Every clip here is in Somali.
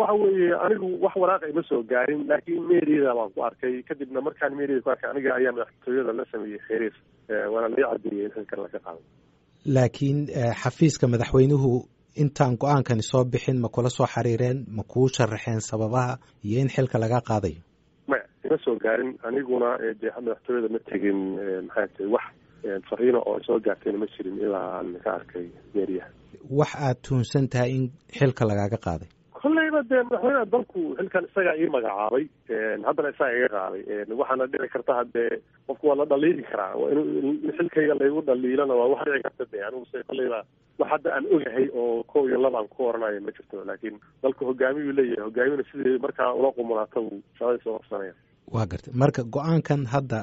waxa weeye anigu wax waraaqa ima soo gaarin laakiin meeriyada baan ku arkay kadibna markaan meeriyada ku arkay aniga ayaa madaxtooyada la sameeyey xiriir waana laga cadeeyey in xilkan laga qaado laakiin xafiiska madaxweynuhu intaan go-aankani soo bixin ma kula soo xiriireen ma kuu sharaxeen sababaha iyo in xilka laga qaadayo maya ima soo gaarin aniguna dee madaxtooyada ma tegin maxay tahay wax fariino oo soo gaartayna ma jirin ilaa aan ka arkay meeriyaha wax aad tuhunsan tahay in xilka lagaaga qaaday kolleyba dee madaxweynaha dalku xilkan isagaa ii magacaabay haddana isagaa iga qaaday waxaana dhici karta haddee qofku waa la dhaliili karaa in xilkayga laygu dhaliilana waa wax dhici karta de anigu se kolleyba wax hadda aan ogahay oo kow iyo laba aan ku oranayo ma jirto laakiin dalku hogaamiyuu leeyahay hogaamina sidii markaa ula qumulaata uu shaqadiisa qabsanaya waa gartay marka go-aankan hadda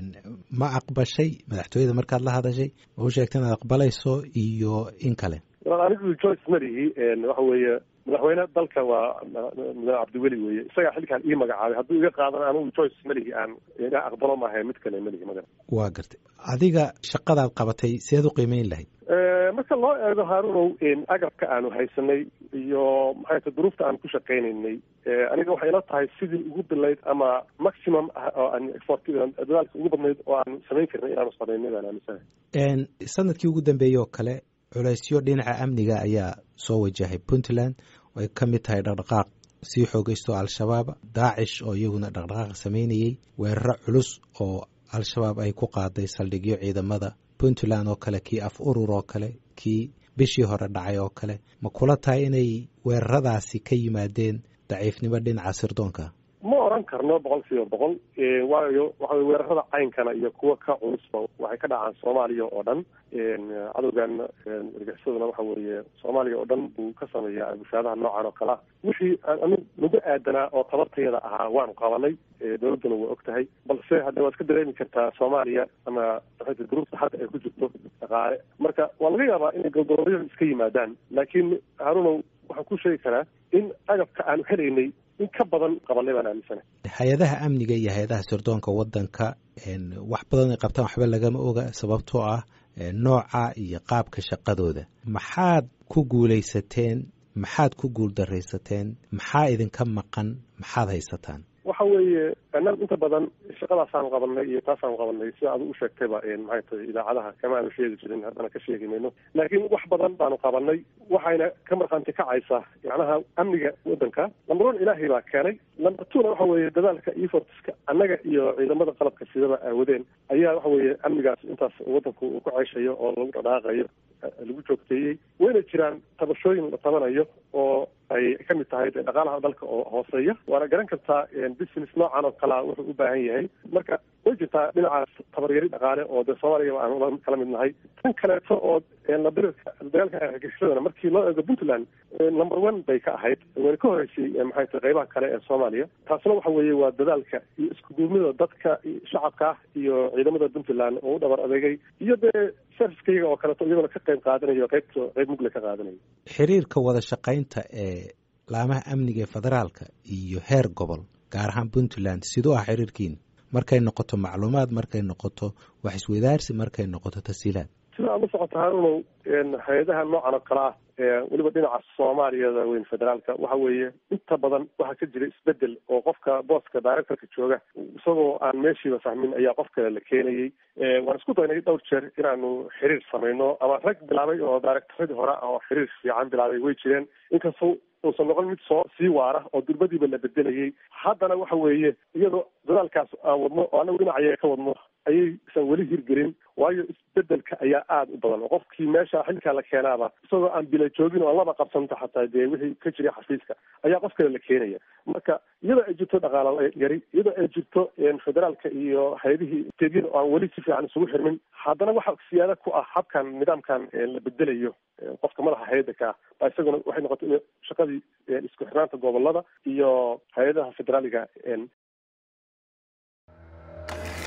ma aqbashay madaxtooyada markaad la hadashay ma u sheegta inaad aqbalayso iyo in kale anigu joyce malihi waxa weeye madaxweyne dalka waa madaxweyne cabdiweli weeye isagaa xilkaan ii magacaabay hadduu iga qaadana anigu joyce malihi aan iga aqbalo maaha mid kale malihi magan waa gartay adiga shaqadaad qabatay seed u qiimeyn lahayd marka loo eego haarunow agabka aanu haysanay iyo maxay ta duruufta aan ku shaqaynaynay aniga waxay ila tahay sidii ugu bilayd ama maximum oo aan effort dadaalka ugu badnayd oo aan samayn karnay inaanu samaynay baan aaminsanahay sanadkii ugu dambeeyey oo kale culeysyo dhinaca amniga ayaa soo wajahay puntland oo ay ka mid tahay dhaqdhaqaaq sii xoogeysto al-shabaab daacish oo iyaguna dhaqdhaqaaq sameynayey weeraro culus oo al-shabaab ay ku qaaday saldhigyo ciidamada puntland oo kale kii af urur oo kale kii bishii hore dhacay oo kale ma kula tahay inay weeraradaasi ka yimaadeen daciifnimo dhinaca sirdoonka ma oran karno boqol kiiba boqol waayo waxa wey weerarada caynkana iyo kuwa ka culusba waxay ka dhacaan soomaaliya oo dhan cadowgan argaxisaduna waxa weeye soomaaliya oo dhan buu ka sameeyaa agushaadaha noocan oo kalea wixii anu nagu aadanaa oo tabartayada ahaa waanu qabanay dowladduna waa og tahay balse hadda waad ka dareemi kartaa soomaaliya ama maxayta duruufta hadda ay ku jirto dhaqaale marka waa laga yaabaa inay goldorooyada iska yimaadaan laakiin harunow waxaan ku sheegi karaa in agabka aanu helaynay in ka badan qabanay baan aaminsana hay-adaha amniga iyo hay-adaha sirdoonka waddanka wax badan ay qabtaan waxba lagama oga sababtoo ah nooca iyo qaabka shaqadooda maxaad ku guulaysateen maxaad ku guuldaraysateen maxaa idinka maqan maxaad haysataan waxa weeye annagu inta badan shaqadaasaan qabanay iyo taasaan qabanay sida adu u sheegtayba maxay tahay idaacadaha kama aanu sheegi jirin haddana ka sheegi mayno laakiin wax badan baanu qabanay waxayna ka markhaanti kacaysaa yacnaha amniga waddanka number one ilaahay baa keenay number twona waxa weeye dadaalka iyo fortiska annaga iyo ciidamada qalabka sidaba aawadeen ayaa waxa weeye amnigaas intaas waddanku uu ku ceyshayo oo lagu dhadhaaqayo lagu joogteeyey wayna jiraan tabashooyin la tabanayo oo ay ka mid tahay dhaqaalaha dalka oo hooseeya waana garan kartaa business noocan oo kalea wuxuu u baahan yahay marka way jirtaa dhinacaas tabaryari dhaqaale oo dee soomaaliya aan kala mid nahay tan kaleeto oo labirirka dagaalka argagixisadana markii loo eego puntland number one bay ka ahayd wayna ka horeysay maxay tahay qaybaha kale ee soomaaliya taasna waxa weeye waa dadaalka iyo iskuduubnida dadka shacabka ah iyo ciidamada puntland oo u dhabar adeegay iyo dee servicekayga oo kaleeto iyagona ka qayb qaadanayo qaybta qayb mugle ka qaadanayo xiriirka wada shaqaynta ee laamaha amniga ee federaalka iyo heer gobol gaar ahaan puntland siduu ah xiriirkiina markay noqoto macluumaad markay noqoto wax iswadaarsi markay noqoto tasiilaad sida aad la socoto harunow hay-adaha noocan oo kale ah weliba dhinaca soomaaliyada weyn federaalka waxa weeye inta badan waxaa ka jira isbedel oo qofka booska directorka jooga isagoo aan meeshiiba fahmin ayaa qof kale la keenayay waan isku daynay dhowr jeer inaanu xiriir samayno ama rag bilaabay oo directoradii hore oo xiriir fiican bilaabay way jireen inkastoo uusan noqon mid soo sii waara oo durbadiiba la bedelayay haddana waxa weeye iyadoo dadaalkaas aan wadno oo anagu dhinacayaga ka wadno ayaysan weli hirgelin waayo isbedelka ayaa aada u badan oo qofkii meesha xilkaa la keenaaba isagoo aan bila joogin oo aan laba qabsanta xataa dee wixii ka jiray xafiiska ayaa qof kale la keenaya marka iyadoo ay jirto dhaqaala yari iyadoo ay jirto federaalka iyo hay-adihii steedyada oo aan weli si fiican isugu xirmin haddana waxa siyaada ku ah habkan nidaamkan la bedelayo qofka madaxa hay-adda ka ah baa isaguna waxay noqotay in shaqadii isku xirnaanta gobolada iyo hay-adaha federaaliga